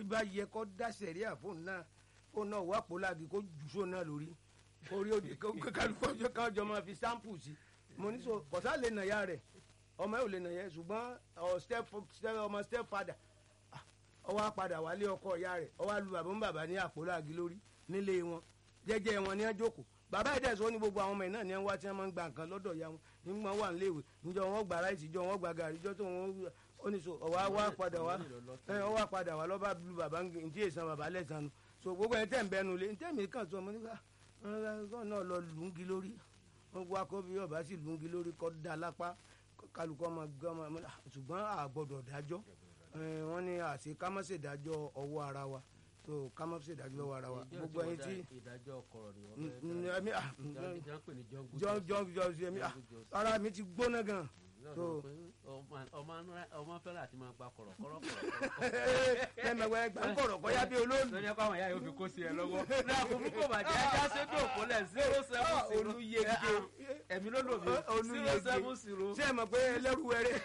bá yẹ kó dá sẹ̀ríà fóun náà fóun náà wà pòláàgì kó jù sóun náà lórí orí òde kálukú ọjọ́ kan jọ máa fi sáǹpù sí mo ní so kọ̀sá lè nà ya rẹ̀ ọmọ ẹ̀ ò lè nà yẹ ṣùgbọ́n ọ step step ọmọ step father ah, ọwọ́ apàdà wálé ọkọ ìyá rẹ̀ ọwọ́ alu bàbá ń bàbá ní àpòláàgì lórí nílé wọn jẹ́jẹ́ wọn ní ẹ jókòó bàbá ẹ̀ dẹ̀sọ́ ní gbogbo àwọn ọmọ ẹ̀ náà ní ẹ ń wá tí wọ́n máa ń gba nǹkan lọ́dọ̀ ìyá wọn nígbà wọn wà níléèwé níjọ wọn gba ráìsì jọ wọn gba gàrí jọ tó wọn ó ní so ọwọ́ wá padà wá ẹ ọwọ́ padà wá lọ́ba lu bàbá ń tí èsàn bàbá lẹ́sàn nu so gbogbo ẹ̀ tẹ̀ ń bẹnu lé ntẹ́ mi kàn sọ ọmọ nígbà kọ́ náà lọ lùngí lórí wọn wá kó bí ọba sì lùngí lórí kọ́ da lápá kálukọ́ ọmọ gbọ́mọ ṣùgbọ́n àgbọ̀dọ̀ dájọ́ wọ́n ní àṣẹ kámọ́sẹ̀ dájọ́ ọwọ́ ara wa so kámọ́sẹ̀ dájọ́ ọwọ́ ara wa gbogbo ẹyin tí ìdájọ́ kọ̀rọ̀ ni wọ́n ẹ̀mí ah fẹ́ pè ní jungle jọ jọ jọ ẹ̀mí ah ara mi ti gbóná gan so ọmọ fẹ́ràn àti máa gba kọ̀rọ̀ kọ̀rọ̀ kọ̀rọ̀ ẹ̀mẹ̀wẹ̀ gbà ń kọ̀rọ̀ kọ́yá bí olóòlù lọ́jọ́ pé àwọn ìyá yóò fi kó sí ẹ lọ́wọ́ ní àkókò kò bàjẹ́ ajá sédò òpólẹ̀ zero seven zero olùyege ẹ̀mí ló lò mí zero seven zero ṣé ẹ mọ̀ pé ẹlẹ́rú wẹrẹ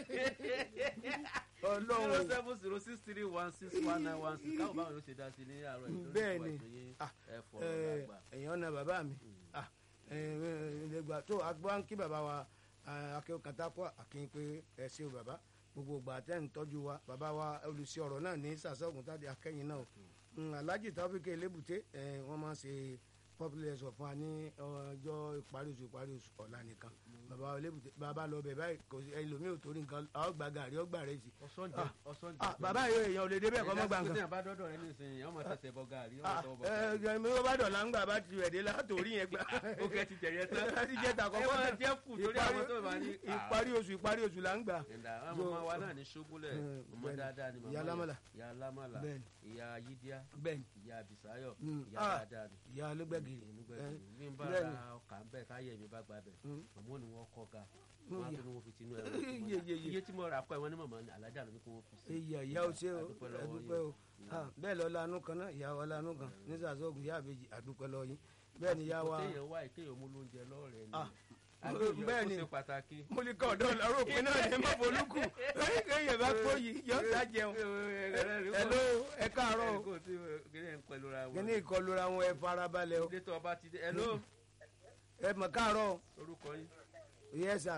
zero ọlọ́run seven zero six three one six one nine one six káwọn báwọn yóò ṣe dá sí ní àárọ̀ yìí lórí Bẹ́ẹ̀ ìwà ni. ìtòyé Ah, ẹ̀fọ́ ẹ, àgbà. èèyàn na bàbá mi Ah, ẹ, ẹ, ẹ, gbà tó agbọ́n kí bàbá wa akẹ́wò kàtàkọ́ àkínyìn pé ẹ ṣe o bàbá gbogbo ìgbà tẹ́ ń tọ́jú wa bàbá wa olùsí ọ̀rọ̀ náà ní sàṣọ́gun tàbí akẹ́yìn náà o Mm, alhaji tafike elébùté ẹ, wọ́n máa ń ṣe popular ẹ̀sọ̀ fún wa ní ọjọ́ ìparí oṣù ìparí oṣù ọ̀la nìkan bàbá wa elébùté bàbá lọ bẹ̀ báyìí kò sí ẹlòmíì ò torí nǹkan ọgbà gàrí ọgbà rẹ̀ sí. ọ̀sán jẹ ọ̀sán jẹ. Ah, bàbá yóò èèyàn ò lè débẹ̀ kọ́ mọ́ gbà nǹkan ẹ̀dá bá dọ́dọ̀ rẹ nísìnyí ọmọ tẹ̀sẹ̀ bọ gàrí ọmọ ah tọwọ́ bọ ẹ gàrí. ẹ mi ò bá dọ̀là ń gbà bá ti rẹ̀ dé látòrí yẹn gbà. ó kẹ́ ti jẹ̀yẹ tán. láti jẹ́ ta ẹ kọ́kọ́ máa náà. jẹ́ kù torí àwọn tó bá ní. ìparí oṣù ìparí oṣù là ń gbà. ẹ̀dá àwọn ọmọ wa náà ní ṣógúnlẹ̀ Mm, ọmọ bẹ́ẹ̀ni. dáadáa ni màmá Ìyá yẹn. Lámàlà. ìyá lámàlà Bẹ́ẹ̀ni. ìyá yídíá bẹ́ẹ̀ni ìyá bisayo Mm, ìyá ah, dáadáa ni. ìyá olóògbẹ́gì. ìnugbẹ́gì bí n bá bẹ́ẹ̀ni. ra ọkà ń bẹ̀ káyẹ̀ mi bá gba bẹ̀ Mm. màmá ni wọ́n kọ́ ga Mm, wọ́n á yeah. tó ní wọ́n fi tinú ẹ̀rọ Iye, iye, iye. iye tí mo rà kọ́ ẹ̀ wọ́n ní màmá ni alájà ló ní kí wọ́n fi sí. ìyá ìyá o ṣe o Adúpẹ́ lọ́wọ́ àdúpẹ́ o yín. Ah, bẹ́ẹ̀ lọ lanu kan náà ìyá wa lanu kan ní sàṣọ́gun ìyá àbèjì àdúpẹ́ lọ yín bẹ́ẹ̀ ni ìyá wa kéèyàn wá ìkéèyàn mú lóúnjẹ lọ́rẹ̀ẹ́ ni Ah, àbí bẹ́ẹ̀ ìyọ̀ ni. tó ṣe pàtàkì. mo ní kọ́ ọ̀dọ́ ọ̀la rògbìn náà ní mọ́bólúkù kéèyàn bá kó yìí yọ sá jẹun hello ẹ káàárọ̀ o kíní ìkọlù ra wọn ẹ farabalẹ̀ o Détọ̀ ọba ti dé. Hello, ẹ mọ̀ káàárọ̀ o orúkọ yín. yes sir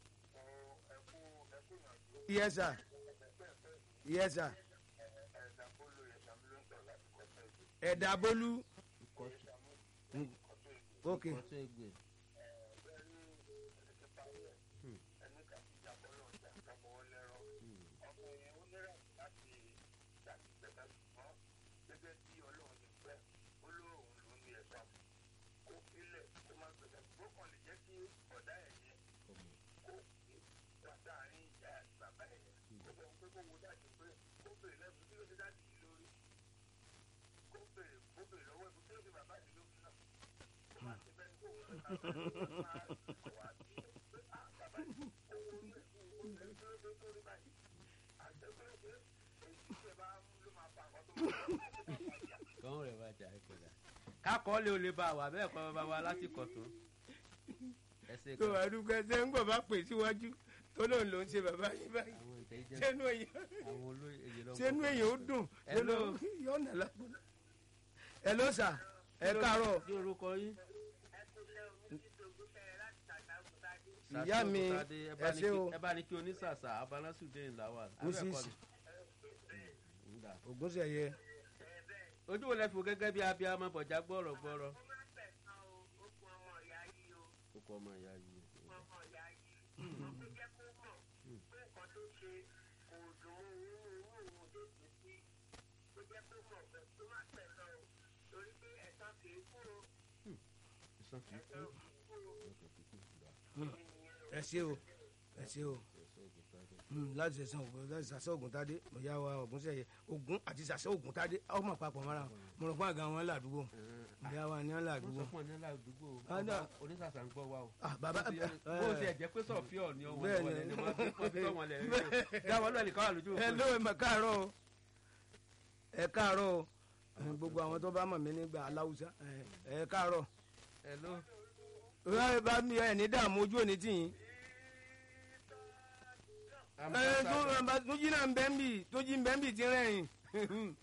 yes sir yes sir ẹ̀dà bólú ok Ìkọ̀tún Ẹgbẹ́. Kàn rẹ̀ bá jà ẹ̀kọ́ dà. Kákọ́ lé o lè bá wa bẹ́ẹ̀ kọ́ bàbá wa láti kọ̀tún. Ẹ ṣe tó kan. àdúgbò ṣe ń gbọ̀ bá pè síwájú tó lóun ló ń ṣe bàbá yín báyìí Àwọn intelligent sẹ́nu èyàn àwọn olóyè èyí lọ́wọ́. sẹ́nu èyàn ó dùn Hello. yóò nà lápò. ẹ ló sà ẹ káàárọ̀ Kí orúkọ yín? Ìyá mi, Sàṣọ́gùtadé, ẹ bá ẹ ní ṣé kí- o. ẹ bá ní kí onísàsà abanásùdé ńlá wà. Mrs. ògúnṣẹ̀yẹ Ojú wo lẹ fi wò gẹ́gẹ́ bí abiyamọ bọ̀já gbọ́rọ̀ gbọ́rọ̀? Kókó ọmọ ìyá yìí. Ìsàn kìí kú. ẹ ṣe o ẹ ṣe o Mm, láti ṣẹ̀ṣẹ̀ ògùn láti ṣàṣẹ ògùn tádé ìyá wa ògúnṣẹ̀yẹ ògún àti ṣàṣẹ ògùn tádé ọmọ papọ̀ mọ́ra wọn mo rò pé àga wọn ládùúgbò ìyá wa ni wọn Wọ́n ládùúgbò. sọ fún ọ ní aládùúgbò Ah, no. ọba onísàsà ń gbọ́ wa o. Ah, bàbá Bó ti yẹ- bó ti ẹ̀ jẹ́ pé sọ̀fíọ̀ ni ọ̀wọ́n Bẹ́ẹ̀ ni. wọlé ni wọ́n fi wọ́n fi tọ́ wọn lẹ̀ rí o. Dáwọ́ lọ́ọ̀ nìkan wà lójú ẹ òkú. ló ẹ mọ̀ káàárọ̀ o ẹ káàárọ̀ o ẹ, gbogbo àwọn tó bá mọ̀ mí nígbà aláwùsá ẹ ẹ káàárọ̀ Hello. ẹ bá mi ẹ ní dààmú ojú òní tì yín. ẹ tó ẹ bá tó jí náà ń bẹ́ ń bì tó jí ń bẹ́ ń bì tí ń rẹ̀yìn